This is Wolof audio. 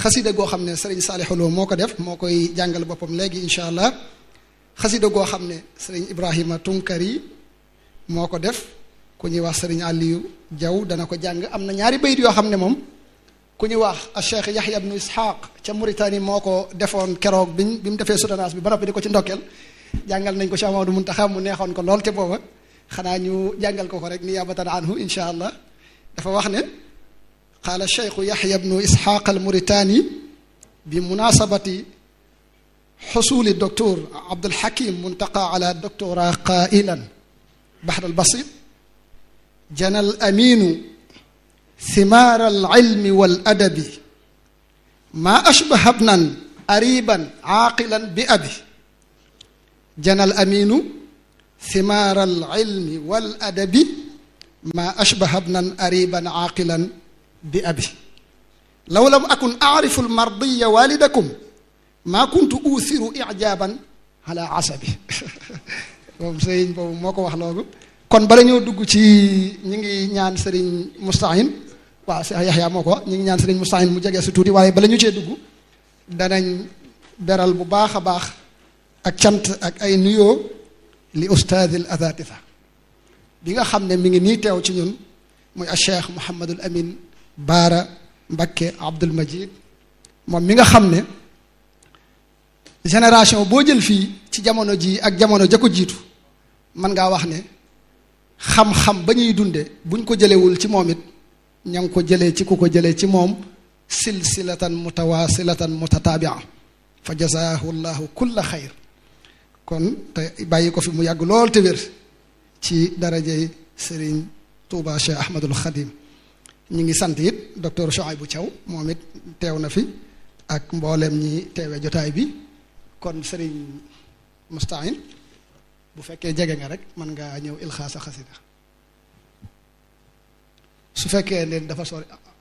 xasida goo xam ne sëriñ Saalixu Lo moo ko def moo koy jàngal boppam léegi incha allah xasida goo xam ne sëriñ Ibrahima Tunkari moo ko def ku ñuy wax sëriñ Aliou Diaw dana ko jàng am na ñaari bayit yoo xam ne moom ku ñuy wax a Cheikh Yahya ibnu Ishaq ca Mauritanie moo ko defoon keroog biñ bi mu defee soutenance bi ba noppi di ko ci ndokkeel jàngal nañ ko Cheikh Mamadou Muntaxa mu neexoon ko lool te booba xanaa ñu jàngal ko ko rek niyabatan anhu incha allah dafa wax ne qaala cheikhu yaxya bnu isxaq al mauritani bi munasabati xusuli docteur abdul hakim muntaqa ala doctora qailan baxr al basit jana al aminu ثمار العلم والأدب ما أشبه ابنا أريبا عاقلا بأبي جنى الأمين ثمار العلم والأدب ما أشبه ابنا أريبا عاقلا بأبي لو لم أكن أعرف المرضي والدكم ما كنت أوثر إعجابا على عصبي moom sëriñ boobu moo ko wax loolu kon bala ñoo dugg ci ñi ngi ñaan sëriñ Moustahine waaw Cheikh Yaxya moo ko ñi ngi ñaan sëriñ Moustahine mu jege si tuuti waaye bala ñu cee dugg danañ beral bu baax a baax ak cant ak ay nuyoo li ustaadil azatisa bi nga xam ne mi ngi nii teew ci ñun muy a cheikh Mouhamadul Amin Baara Mbakke Abdul Majid moom mi nga xam ne génération boo jël fii ci jamono ji ak jamono ja ko jiitu mën ngaa wax ne xam-xam ba ñuy dunde buñ ko jëlewul ci moom it ña ngi ko jëlee ci ku ko jëlee ci moom silsilatan mutawasilatan mutataabia fa jazaahu llahu kulla xayr kon te bàyyi ko fi mu yàgg lool te wér ci darajey sëriñ Touba Cheikh Ahmadul Khadim ñi ngi sant it docteur Chouaïbou Thiaw moom it teew na fi ak mboolem ñi teewe jotaay bi kon sëriñ Moustahine bu fekkee jege nga rek mën ngaa ñëw ilxaasa xasida su fekkee leen dafa sori